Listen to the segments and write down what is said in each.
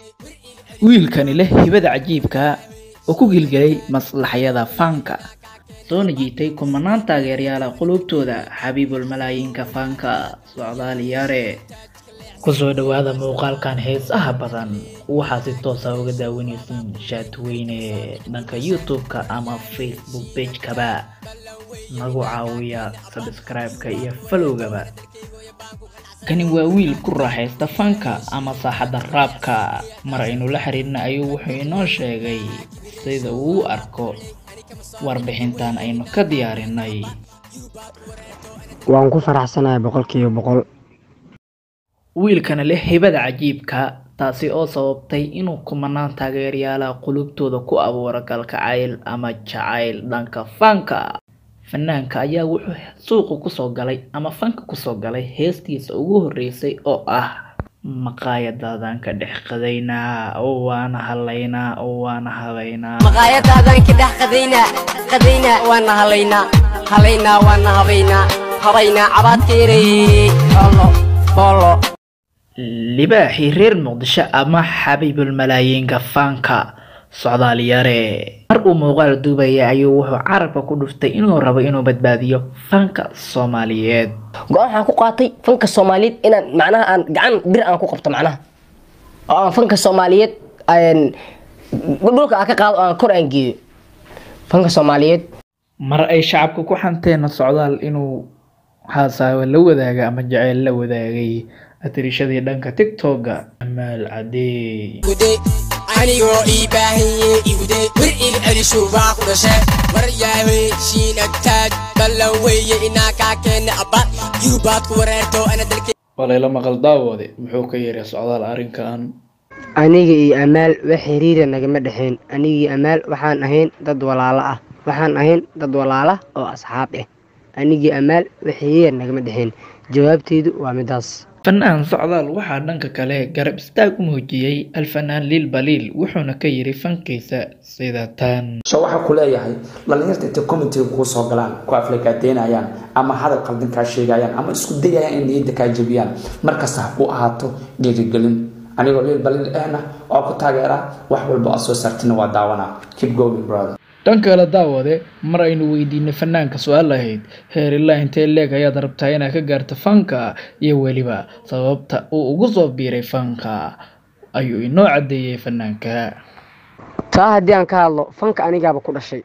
wiilkani leh hibada cajiibka oo ku gilgelay maslaxyada fanka soona jiitay kumanaan taageeryaala qulubtooda xabiibul malaayiinka fanka socdaal yaare kusoo dhawaada muuqaalkan heesaha badan waxaa si toosa uga daawanaysiin shaatweyne dhanka youtube-ka ama facebook page-kaba nagu caawiya sabscribe-ka iyo falowgaba kani waa wiil ku raaxaysta fanka ama saaxadda raabka mar aynu la xiriirna ayuu wuxuu inoo sheegay sida uu u arko warbixintan aynu ka diyaarinay waan ku faraxsanahay boqolkiiba boqol wiilkana leh hibada cajiibka taasi oo sababtay inuu kumanaan taageeryaala qulubtooda ku abuuro galkacayl ama jacayl dhanka fanka fanaanka ayaa wuxuu suuqa kusoo galay ama fanka kusoo galay heestiisa ugu horeysay oo ah maqaayadaadan ka dhex qadaynaa oo waana halaynaa oo waana habaynaa maqaayadaadan ka dhex qadaynaa qadaynaa waana halaynaa halaynaa waana habaynaa habaynaa cabaadkeeray olo olo libaaxii reer muqdisho ama xabiibul malaayiinka fanka socdaal yare mar uu muuqaal duubaya ayuu wuxuu carabka ku dhuftay inuu rabo inuu badbaadiyo fanka soomaaliyeed go-aan waxaan ku qaatay fanka soomaaliyeed inaan macnaha aan gacan bir aan ku qabto macnaha oo aan fanka soomaaliyeed dhulka aan ka qaado oo aan kor aan geeyo fanka soomaaliyeed mar ay shacabka ku xanteena socdaal inuu haasaawo la wadaaga ama jaceyl la wadaagay atirishadii dhanka tiktoka amaal cadeey anigoo ii baahanye iwde wir il celishu baa ku dhashe war yaahey shiinagtaag ballan weeye inaa kaa keena abba yuubaad ku wareerto ana dalke walayla maqal daawoode muxuu ka yeeray socdaal arrinkan aniga iyo amaal wax xiriira nagama dhexayn aniga iyo amaal waxaan ahayn dad walaalo ah waxaan ahayn dad walaala oo asxaab ah anigii amaal wax xiriira nagama dhexayn jawaabteedu waa midaas fanaan socdaal waxaa dhanka kale garab istaag u muujiyey alfanaan liil baliil wuxuuna ka yiri fankiisa sida tan so waxaa ku leeyahay dhalinyarta intay commentiga kugu soo galaan ku aflagaadeynayaan ama hadal qaldan kaa sheegayaan ama isku dayayaan in niyadda kaa jebiyaan markasta ha ku ahaato dhiirigelin anigoo liil baliil ahna waa ku taageeraa wax walba aad soo saartina waa daawanaa keep going brother dhan kale daawade mar aynu weydiinay fanaanka su-aal ahayd heer ilaa intee leeg ayaad rabtaa inaad ka gaarto fanka iyo weliba sababta uu ugu soo biiray fanka ayuu inoo caddeeyey fanaanka taa haddii aan ka hadlo fanka anigaaba ku dhashay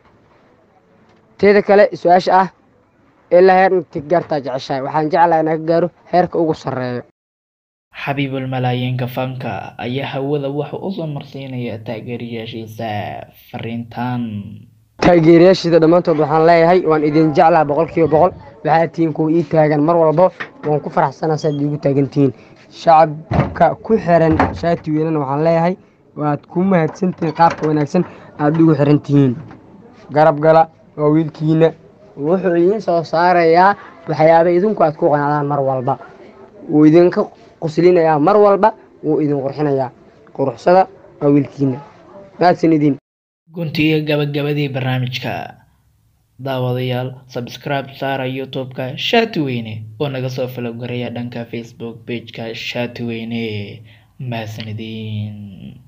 teeda kale su-aasha ah ilaa heer inta gaartaa jeceshahay waxaan jeclaha inaan ka gaaro heerka ugu sarreeyo xabiibul malaayiinka fanka ayaa hawada wuxuu usoo marsiinaya taageerayaashiisa fariintan taageerayaashiida dhammaantood waxaan leeyahay waan idin jeclaa boqolkiiba boqol waxaad tihiin kuwa ii taagan mar walba waan ku faraxsanaa saad iigu taagan tihiin shacabka ku xiran shaati weynana waxaan leeyahay waad ku mahadsantihiin qaabka wanaagsan aada ugu xiran tihiin garab gala waa wiilkiina wuxuu idiin soo saarayaa waxyaaba idinku aad ku qanacdaan mar walba wuu idinka quslinayaa mar walba wuu idin qurxinayaa quruxsada waa wiilkiina mahadsan idin guntiga gabagabadii barnaamijka daawadayaal sabscribe saara youtube-ka shaatiweyne oo naga soo falowgaraya dhanka facebook page-ka shaatiweyne mahadsanidin